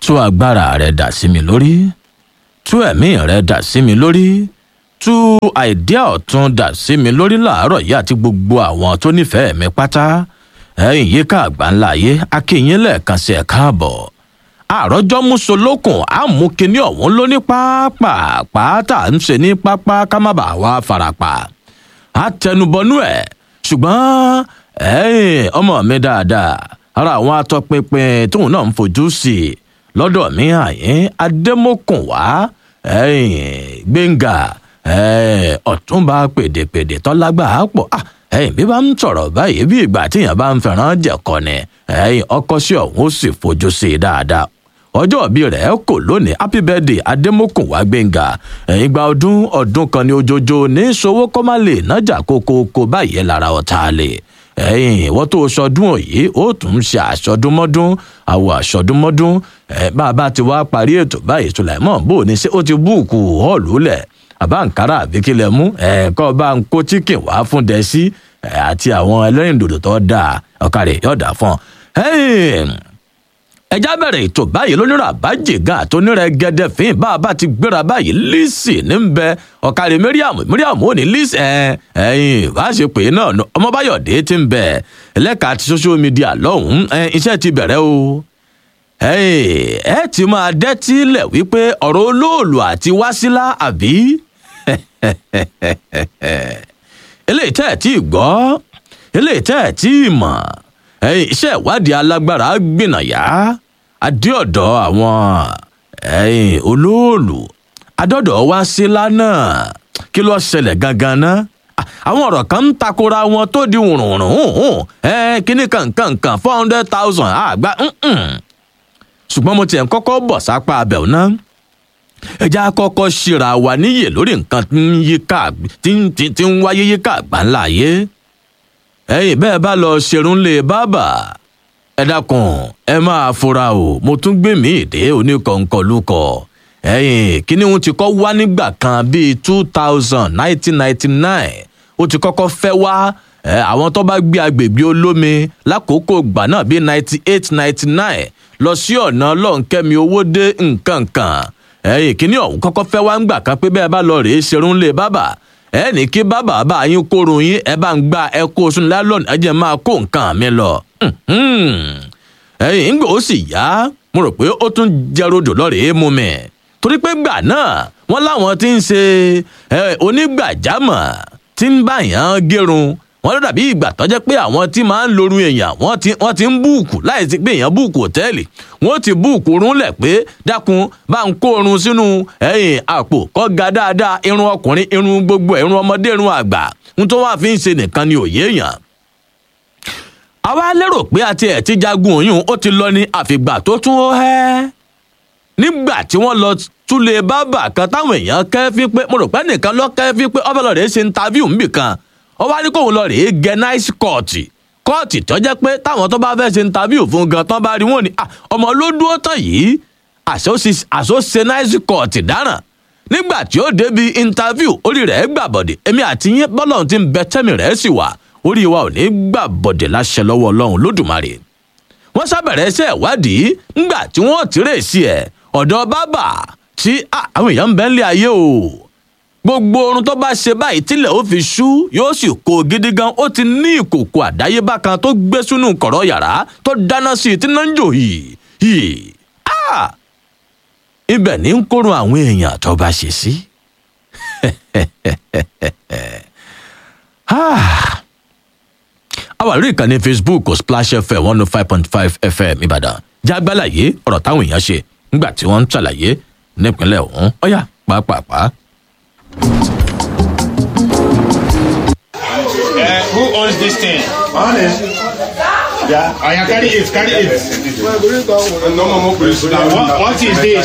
tú agbára rẹ dà sí mi lórí tú ẹ̀mí rẹ dà sí mi lórí tú àìdíà ọ̀tún dà sí mi lórí làárọ̀ yìí àti gbogbo àwọn tó nífẹ̀ẹ́ mi pátá ẹ̀yìn yíká àgbáńlá ayé akínyìn lẹ́ẹ̀kan sí ẹ̀ káàbọ̀ àròjọ́ musolókun àmúkiní ọ̀hún ló ní pápá tá à ń ṣe ní pápá ká má bàa wá farapa àtẹnubọnú ẹ̀ ṣùgbọ́n ẹ̀yìn ọmọ mi dáadáa ara àwọn atọpinpin tóun náà ń fojú sí i lọ́dọ̀ mi àyín adémọ́kùn wá gbẹ̀ngà ọ̀túnba pèdèpèdè tọ́lágbà pọ̀ ẹ̀yìn bí bá ń sọ̀rọ̀ báyìí bí ìgbà tíyàn bá ń fẹ́ràn jẹ̀kọ́ ni ẹ̀yìn ọkọ sí ọ̀hún ó sì fojú sí i dáadáa ọjọ́ òbí rẹ̀ kò lónìí happy birthday adémọ́kùn wá gbẹ̀ngà ẹ̀yìn gba ọdún ọdún kan ní ojoojó ní sowó kọ́málè nájà kókókó báyìí lára ọ̀tá lè ẹ̀yìn ìwọ́n tó sọdún òye ó tún ń ṣe àṣọdúnmọ́dún àwọ̀ àṣọdúnmọ́dún ẹ̀ bá a bá ti wá parí ètò báyìí sùlẹ̀mọ́ bò ní ṣé ó ti búùkù họ́ọ̀lù lẹ̀ àbáǹkárá àbíkílẹ̀ mú ẹ̀ẹ́kọ́ bá ń kó chicken wá fún dẹ́sí àti àwọn ẹlẹ́rìndòdò tó dáa ọ̀kadì yọ̀ọ̀dà fún ọ ẹjá bẹ̀rẹ̀ ètò báyìí lónírà àbájìgá àtúnírẹ̀ gẹ́dẹ́ fín bá a bá ti gbéra báyìí lísì ní ń bẹ ọ̀kàrí mẹ́ríàmù mẹ́ríàmù ò ní lísì ẹ̀ ẹ̀yìn bá a ṣe pè é náà ọmọbáyọ̀dé ti ń bẹ ẹlẹ́ka àti social media lọ́hùn-ún iṣẹ́ ti bẹ̀rẹ̀ o ẹ ti máa dẹ́tí lẹ̀ wípé ọ̀rọ̀ olóòlù àti wásílà àbí eléyìí tẹ́ ẹ̀ tí ì gbọ́ eléyìí tẹ́ ẹ̀ tí ì mọ̀ ẹyin iṣẹ́ ìwádìí alágbára gbìnàyà adéọ̀dọ̀ àwọn ẹyin olóòlù adọ́dọ̀ wá sí lánàá kí ló ṣẹlẹ̀ gangan ná àwọn ọ̀rọ̀ kan ń takora wọn tó di wùrùnrùn ẹ kíní kankankan four hundred thousand àgbà ṣùgbọ́n mo tiẹ̀ ń kọ́kọ́ bọ̀ sápá abẹ̀ náà ẹja kọ́kọ́ ṣíra wa níyè lórí nǹkan tí ń wáyé yíká àgbáńlá ayé ẹyìn bẹ́ẹ̀ bá lọ ṣerun lé bábà ẹ dákun ẹ máa fura o mo tún gbé mi ìdè oníkọ̀ǹkọ̀lùkọ̀ ẹyìn kíní ohun ti kọ́ wá nígbà kan bíi two thousand nineteen ninety nine ó ti kọ́kọ́ fẹ́ wá àwọn tó bá gbé agbègbè olómi lákòókò gbà náà bíi ninety eight ninety nine lọ sí ọ̀nà ọlọ́nkẹ́mi owó dé nǹkan kan ẹyìn kíní ọ̀hún kọ́kọ́ fẹ́ wá ńgbà kan pé bẹ́ẹ̀ bá lọ rèé ṣerun lé bábà ẹ ní kí bàbá bá yín kórun yín ẹ bá ń gba ẹ kó sunu lálọ́ọ̀nù ẹ jẹ́ máa kó nǹkan mi lọ. ẹyìn ń gbò ó sì yá mo rò pé ó tún jẹrodò lọ́rẹ̀ẹ́ mú mi torí pé gbà náà wọ́n láwọn ti ń ṣe onígbàjámọ̀ tí ń bá yàn gérun wọ́n ló dàbí ìgbà tó jẹ́ pé àwọn tí máa ń lorun èèyàn wọ́n ti ń búùkù láì sí pé èèyàn búùkù òtẹ́ẹ̀lì wọ́n ti búùkù rúnlẹ̀ pé dákun bá ń kó irun sínú ẹ̀yìn àpò kọ́ ga dáadáa irun ọkùnrin irun gbogbo irun ọmọdé irun àgbà ń tó wá fi ń ṣe nìkan ni òye èèyàn. àwa lérò pé àti ẹ̀ ti jagun òyìn ó ti lọ ní àfìgbà tó tún ó hẹ́ nígbà tí wọ́n lọ túlé bábà kan táwọn èèyàn kẹ́fí pé mo rò pé nìkan lọ kẹ́fí pé ọ́fẹ́lọ́rẹ́ ṣe ń tavíù níbìkan ó wá ní kóun lọ rèé gẹ náìsì kọ́ọ̀tì kọ́ọ̀tì tó jẹ́ pé táwọn tó bá fẹ́ ṣe interview fún gan tán bá rí wọn ni ọmọ ló dúró tán yìí àṣọṣe náìsì kọ́ọ̀tì dáràn nígbà tí ó débi interview orí rẹ̀ gbà bọ̀dẹ̀ èmi àti yín bọ́lọ́run ti ń bẹ tẹ́mi rẹ̀ sì wà orí wa ò ní gbà bọ̀dẹ̀ láṣẹ lọ́wọ́ ọlọ́run lódùmarè wọ́n sábẹ̀rẹ̀ iṣẹ́ ìwádìí ńgbà tí wọ́n tìrẹ̀ sí ẹ̀ ọ̀dọ̀ bábà tí àwọn èèyàn ń bẹ ńlẹ̀ ayé o gbogbo orun tó bá ṣe báyìí tílẹ̀ ó fi ṣú yóò sì kó gidi gan ó ti ní ìkòkò àdáyébá kan tó gbé sínú kọ̀rọ̀ yàrá tó dáná sí i tí náà ń jò yìí yìí ibẹ̀ ní ń kórun àwọn èèyàn tó bá ṣe sí. àwa lórí ìkànnì facebook splash fm one oh five point five fm ìbàdàn jágbálàyé ọ̀rọ̀ táwọn èèyàn ṣe nígbà tí wọ́n ń ṣàlàyé nípínlẹ̀ ọ̀hún ọ̀yà pàápàá. Uh, who owns this thing? Honest. Yeah. I can carry it, carry it. What, what is this?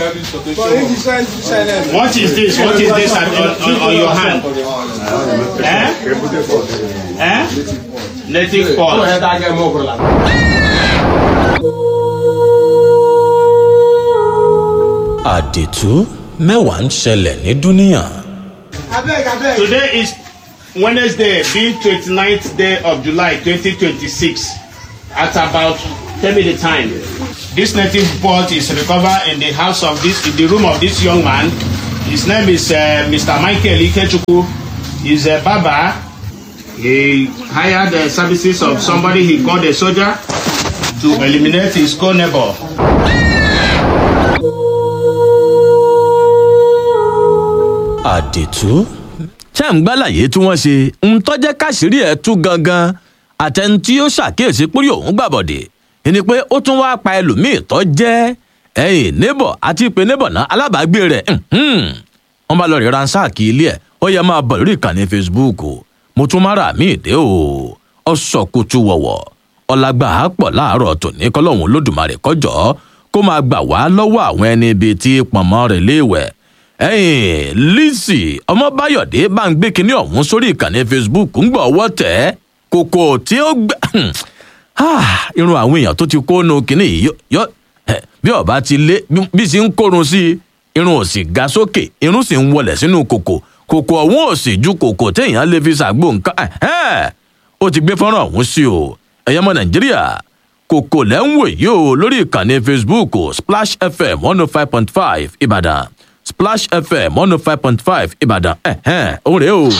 What is this? What is this on, on, on your hand? Eh? Eh? Native pot. àdètú mẹ́wàá ń ṣẹlẹ̀ ní dúníyàn. Today is Wednesday, being 29th day of July 2026 at about Tell me the time. This native pot is recovered in the house of this, in the room of this young man. His name is uh, Mr. Michael Ikechukwu. He's a barber. He hired the services of somebody he called a soldier to eliminate his co-neighbor. àdètú ṣé ń gbálàyé tí wọ́n ṣe ń tọ́jẹ́ káṣírí ẹ̀ tú gangan àtẹni tí ó ṣàkíyèsí pórí òun gbàbọ̀dè ni pé ó tún wáá pa ẹlòmíì tó jẹ́ ẹ̀yìn nébọ̀ àti ìpè nébọ̀ náà alábàágbé rẹ̀ wọ́n bá lọ rí ransaaki ilé ẹ̀ ó yẹ máa bọ̀ lórí ìkànnì facebook mo tún má ra mí ìdè o ọ sọ kutu wọ̀wọ̀ ọlágbà á pọ̀ láàárọ̀ tòní kọ́lọ́hún lódùmarè kọjọ́ kó máa gbà wá lọ́wọ́ àwọn ẹni ibi tí pọ̀nmọ́ rẹ̀ léèwẹ̀ ẹ̀yìn lizzy ọmọbáyọ̀dé bá ń gbé kinní ọ̀hún sórí ìkànnì facebook ń gbọ́ ọwọ́ tẹ̀ ẹ́ kòkò tí ó gbẹ irun àwọn èèyàn tó ti kó nu kinní yìí yọ bí ọba ti lé bí sì ń kórun sí i irun ò sì ga sókè irun sì ń wọlẹ̀ sínú kòkò kòkò ọ̀hún ò sì ju kòkò téèyàn lè fi ṣàgbó nǹkan ó ti gbé fọ́nrán ọ̀hún sí o ẹ̀yẹ́mọ nàìjíríà kòkò lẹ́ ń wò yìí o lórí ìkànnì facebook splash fm one oh five point five ìbàdàn splash fm one oh five point five ìbàdàn òun rèé o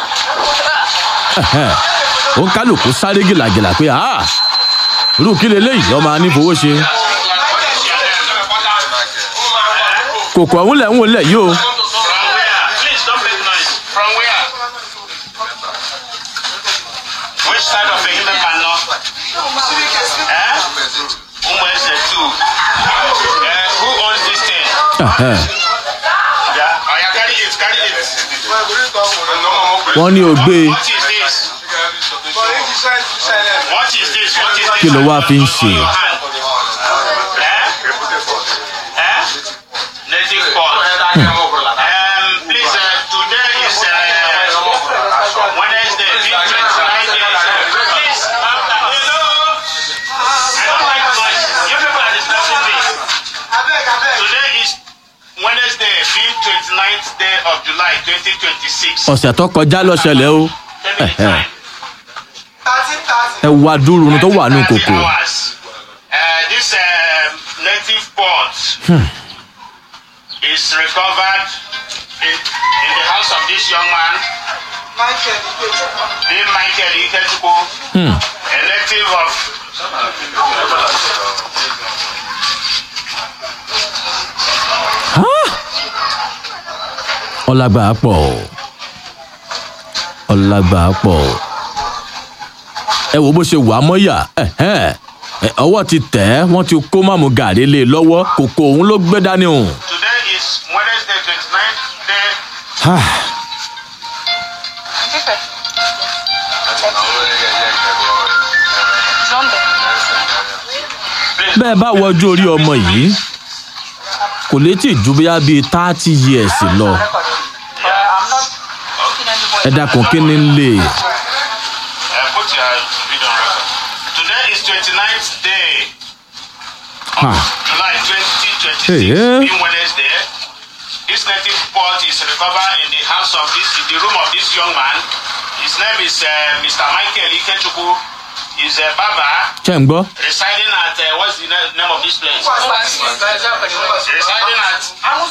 ó ń kálukú sáré gìlàgìlà pé irú kí leléyìí ọmọ anífowó ṣe kòkò ọ̀hún lẹ̀ ń wò lẹ̀ yìí o. Please don't make noise. From where? Which side of the human man no? Eh? Umwese too. Eh, who owns this thing? Ẹ̀hẹ́. Yeah. Oh, yeah, carry it, carry it. wọ́n ní o gbé e What is this? What is this? What is this? Kí ló wá fi ń ṣe? On your hand. Eh? Eh? Native pot. Um, please, uh, today is uh, Wednesday, the 29th day. Please, um, hello. I don't like noise. You people are disturbing me. Today is Wednesday, the 29th day of July, 2026. ọ̀sẹ̀ tó kọjá ló ṣẹlẹ̀ o Tell me the time. ẹ wá dúró ohun tó wà nù 30 kòkò hours. Uh, this um, native pot is recovered in, in the house of this young man, named Michael Ikechukwu, a native of ọlágbà pọ̀ o ọlágbà pọ̀ o ẹ wo bó ṣe wà á mọ́yà ẹ̀hẹ́n. Ẹ, ọwọ́ ti tẹ̀ ẹ́ wọ́n ti kó mọ́mú gàrí lé e lọ́wọ́ kòkò òun ló gbé dání o. today is Wednesday 29th day. bẹ́ẹ̀ bá wọjú orí ọmọ yìí kò lè tí ì ju bóyá bíi thirty years lọ ẹ dákun kí ni ń lè. Uh, put your video on record. Today is 29th day. Ha. July 2026, Hey, yeah. being Wednesday, this native pot is recovered in the house of this, in the room of this young man. His name is uh, Mr. Michael Ikechukwu. He's a barber ṣé ń gbọ́. residing at, uh, what's the na- name of this place? Residing at,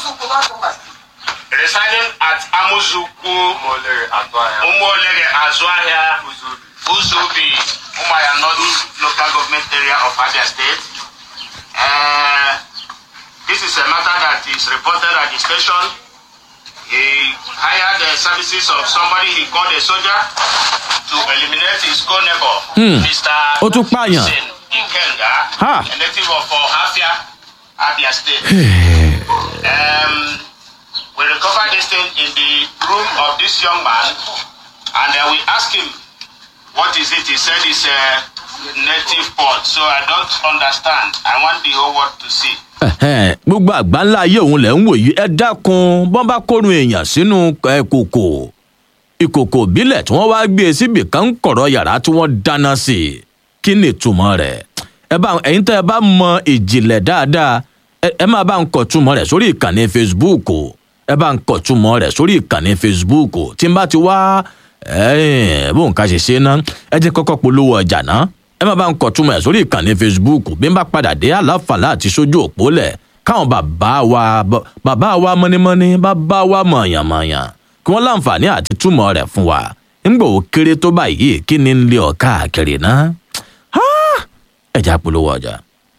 residing at Amuzuku, Umolere Azuahia, Uzubi, Umaya North local government area of Abia State. Uh, this is a matter that is reported at the station. He hired the services of somebody he called a soldier to eliminate his co-neighbor, Hmm. Mr. Ó tún pààyàn. Hussein Ikenga, Ha. a native of Ohafia, Abia State. um, we recovered this thing in the room of this young man, and then we asked him, "What is it?" He said, "It's a native pot." So I don't understand. I want the whole world to see. Ẹ̀hẹ́n, gbogbo àgbá ńlá ayé òun lẹ̀ ń wò yìí ẹ dákun bọ́n bá kórun èèyàn sínú ẹ, kòkò ìkòkò ìbílẹ̀ tí wọ́n wá gbé e síbì kan ń kọ̀rọ̀ yàrá tí wọ́n dáná sí i kí ni ìtumọ̀ rẹ̀ ẹ bá ẹ̀yin tẹ́ ẹ bá mọ ìjìnlẹ̀ dáadáa ẹ ẹ máa bá ń kọ̀ túmọ̀ rẹ̀ sórí ìkànnì facebook ẹ bá ń kọ̀ túmọ̀ rẹ̀ sórí ìkànnì facebook tí n bá ti wá ẹ̀ẹ́n bóun ká ṣe ṣe ná ẹ jẹ́ kọ́kọ́ polówó ọjà ná ẹ má bá ń kọ̀túnmọ̀ ẹ̀ sórí ìkànnì facebook bí n bá padà dé àlàfàlà àti sójú òpó lẹ̀ káwọn bàbá wa bàbá wa mọ́nímọ́ní bàbá wa mọ̀yànmọ̀yàn kí wọ́n láǹfààní àti túmọ̀ rẹ̀ fún wa ńgbò ó kéré tó báyìí kí ni ń lé ọ káàkiri náà ẹ̀já polówó ọjà.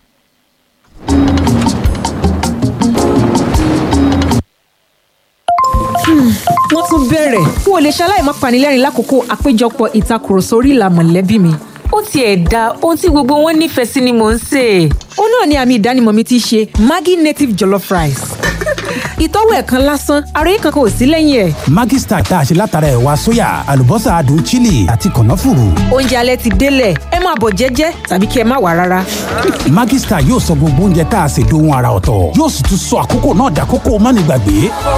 wọ́n tún bẹ̀rẹ̀ n ò lè ṣaláì má panilẹ́rìn lákòókò àpéjọpọ̀ ìtakùrọ̀sọ orí ìlà mọ̀lẹ́bí mi. ó tiẹ̀ da ohun tí gbogbo wọn nífẹ̀ẹ́ sí ni mò ń sè é. ó náà ni àmì ìdánimọ̀ mi ti ṣe maggi native jollof rice. ìtọ́wò ẹ̀ kan lásán àròyé kankan ò sí lẹ́yìn ẹ̀. Maggi Star tá a ṣe látara ẹ̀wà sóyà àlùbọ́sà adùn chili àti kànáfùrù. oúnjẹ alẹ́ ti délẹ̀ ẹ máa bọ̀ jẹ́jẹ́ tàbí kí ẹ má wà rárá. Maggi Star yóò sọ gbogbo oúnjẹ tá a ṣe dohun ara ọ̀tọ̀ yóò sì tún sọ àkókò náà dàkókò mánigbàgbé.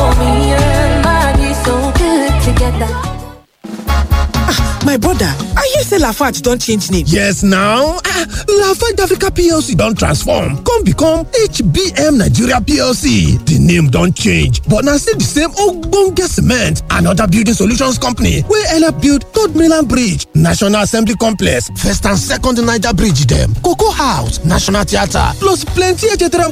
My brother, I hear say Lafarge don change name. Yes now, ah, Lafarge Africa PLC don transform come become HBM Nigeria PLC. The name don change but na still the same ogbonge cement and other building solutions company wey help build Third Mainland Bridge, National Assembly Complex, First and Second Niger Bridge dem, Cocoa House, National Theatre plus plenty etc